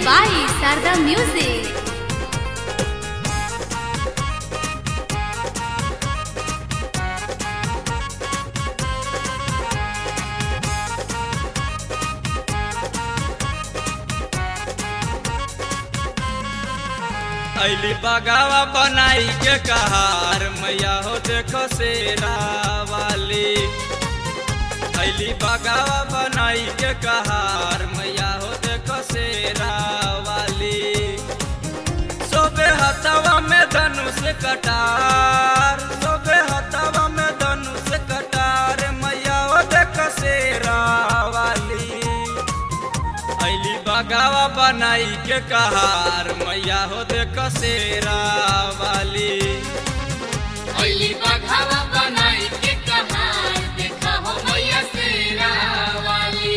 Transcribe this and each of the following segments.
by Sarda Music. अली बगावा बनाई के कहार मैया हो देखो शेरा वाली अली बगावा बनाई के कहार मैया हो देखो शेरा वाली सोबे हथवा में धनुष कटार सोबे हथवा में धनुष कटार मैया हो देखो शेरा वाली अली बगावा बनाई के कहार मैया हो देख शेरा वाली अली बघावा बनाई के कहार देखा हो मैया शेरा वाली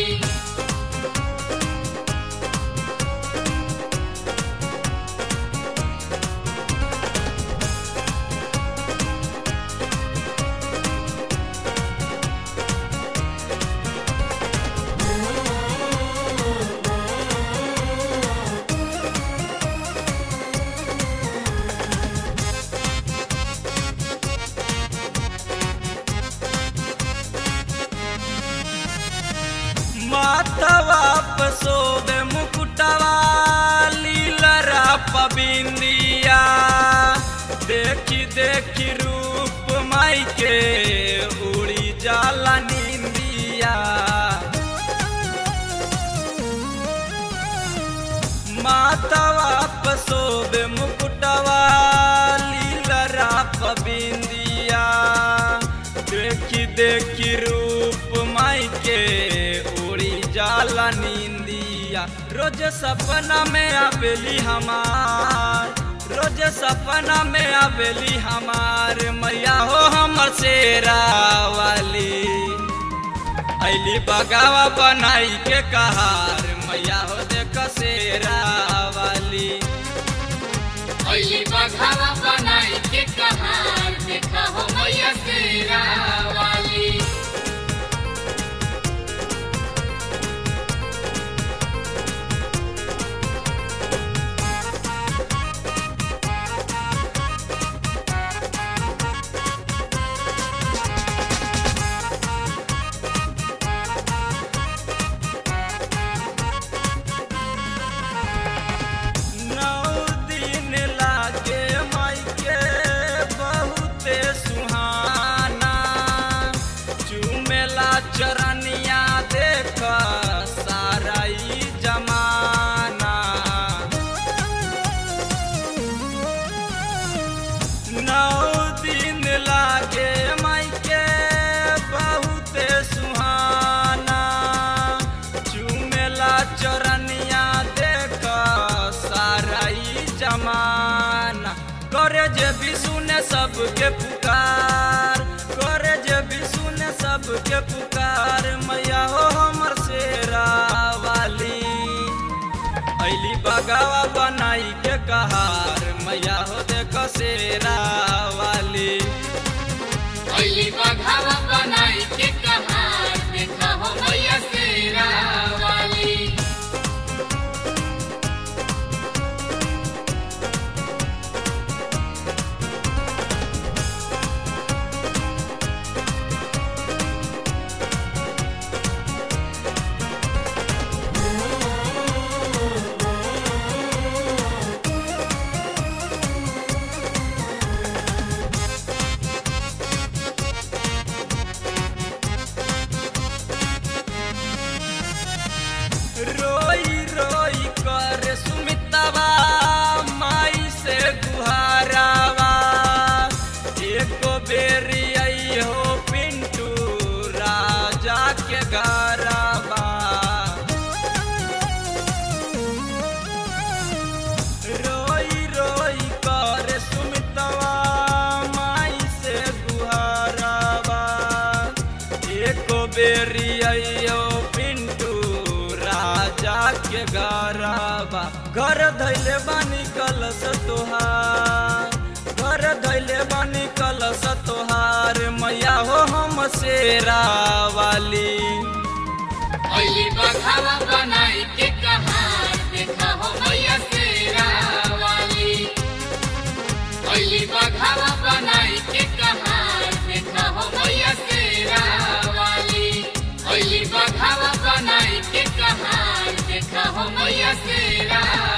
माथवा पे सोबे मुकुटवा लीलरा पबिंदिया देखी देखी रूप माई के उड़ी जाला निंदिया मातवा पसोबे मुकुटवा लीलरा पबिंदिया देखी देखी रूप माई के उड़ी जाला नींदिया रोज सपना में आवेली हमार रोज सपना में आवेली हमार मैया हो हमर शेरा वाली अली बगावा बनाई के कहार मैया हो देख शेरा वाली अली बघावा बनाई के कहार देखा हो मैया शेरा वाली नौ दिन लागे माई के बहुते सुहाना चुमेला चरनिया देख सारा ई जमाना नौ दिन लागे माई के बहुते सुहाना चुमेला चरनिया देख सारा ई जमाना करे जे भी सुने सबके पुकार करे जे भी सुने सबके पुकार मैया हो हमर शेरा वाली अली बगावा बनाई के कहार मैया हो देख शेरा वाली अली बघावा बनाई के कहार देखा हो मैया शेरा वाली रोई रोई कर सुमितवा माई से गुहारावा एको बेरी आई हो पिंटू राजा के घरवा रोई रोई कर सुमितवा माई से गुहारावा एको बेरी आइयो पिंटू राजा के गरबा घर धैले बानी कलश तोहार घर धैले बानी कलश तोहार मैया हो हम शेरा वाली अली बघावा बनाई के कहार देखा हो अली बघावा बनाई के कहार देखा हो मैया शेरा वाली अली बघावा बनाई के कहार देखा हो मैया शेरा